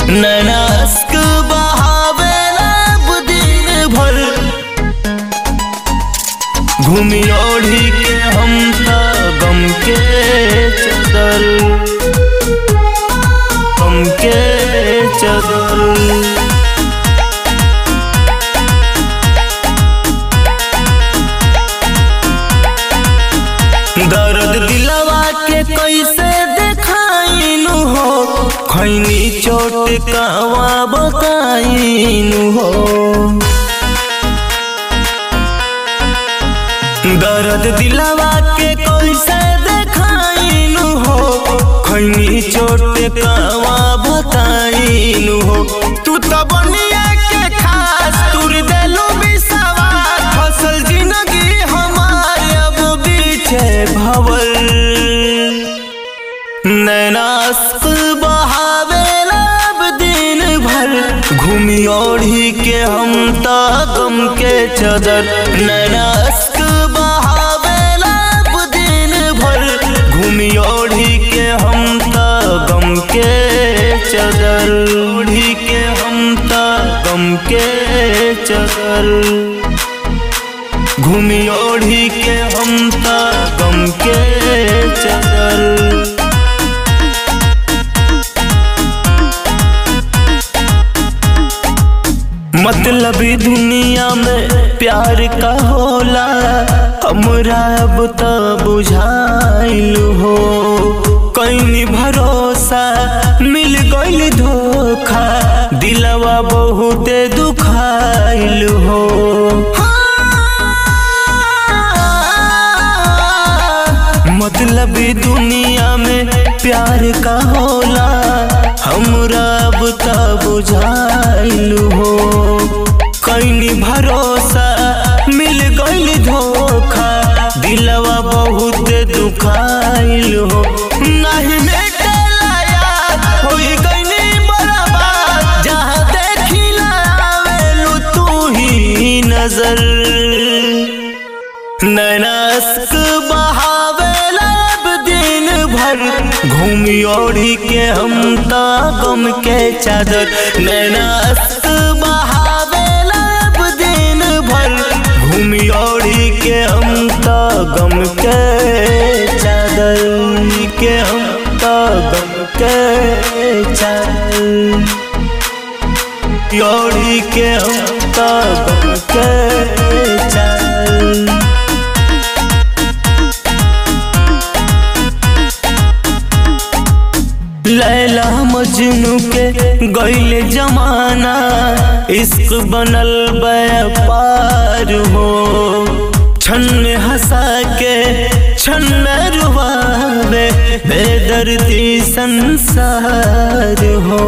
नैनास्क बहावेला दिन भर घूमी ओढ़ी के हम त गम के चदर गम के चदर दर्द दिलवा के कैसे देखाइनु हो खैनी चोट कहवा बताइनु हो दर्द दिलवा के कैसे देखाइनु हो खैनी चोट कहवा बताइनु हो तू तो बनिया के खास तुर देलू बिसवा फसल जिंदगी हमारे अब बीचे भवल नैनास्क बहावेला अब दिन भर घूमी ओढ़ी के हम त गम के चदर नैनास्क बहावेला अब दिन भर घूमी ओढ़ी के हम त गम के चदर ओढ़ी के हम त गम के चदर घूमी ओढ़ी के हम त गम के चदर मतलबी दुनिया में प्यार का होला हमरा अब त बुझाइल हो कहीं भरोसा मिल गइल धोखा दिलवा बहुते दुखाइल हो मतलबी दुनिया में प्यार का होला हमरा अब त बुझाइल हो कहीं भरोसा मिल गइल धोखा दिलवा बहुत दुखाइल हो नहीं मेटेला याद होई गइनी बर्बाद जहाँ देखिला आवेलू तू ही नजर नैनास्क बहावेला अब दिन भर घूमी ओढ़ी के हम त गम के चादर नैनास्क बहावेला अब दिन भर घूमी ओढ़ी के हम त गम के चादर के हम त गम के चादर ओढ़ी के हम त गम के चादर लैला मजनू के गैल जमाना इश्क बनल व्यापार हो छन हंसा के छन रुबावे बेदर्दी संसार हो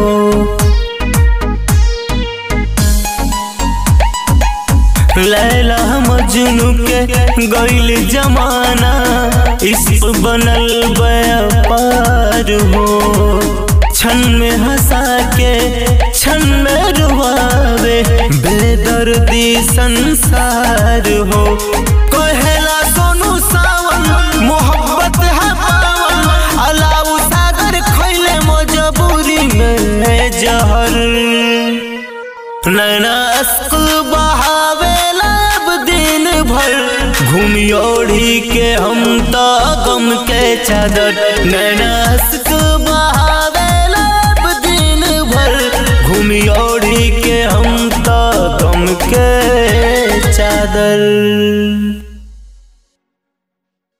लैला मजनू के गैल जमाना इश्क बनल व्यापार हो छन में हंसा के छन में रुआवे बेदर्दी संसार हो कहेला सोनू सावन मोहब्बत है पावन अलाउ सागर खैले मजबूरी में जहर नैनास्क बहावेला अब दिन भर घूमी ओढ़ी के हम त गम के चादर नैनास्क बहावेला अब दिन भर घूमी ओढ़ी के हम त गम के चादर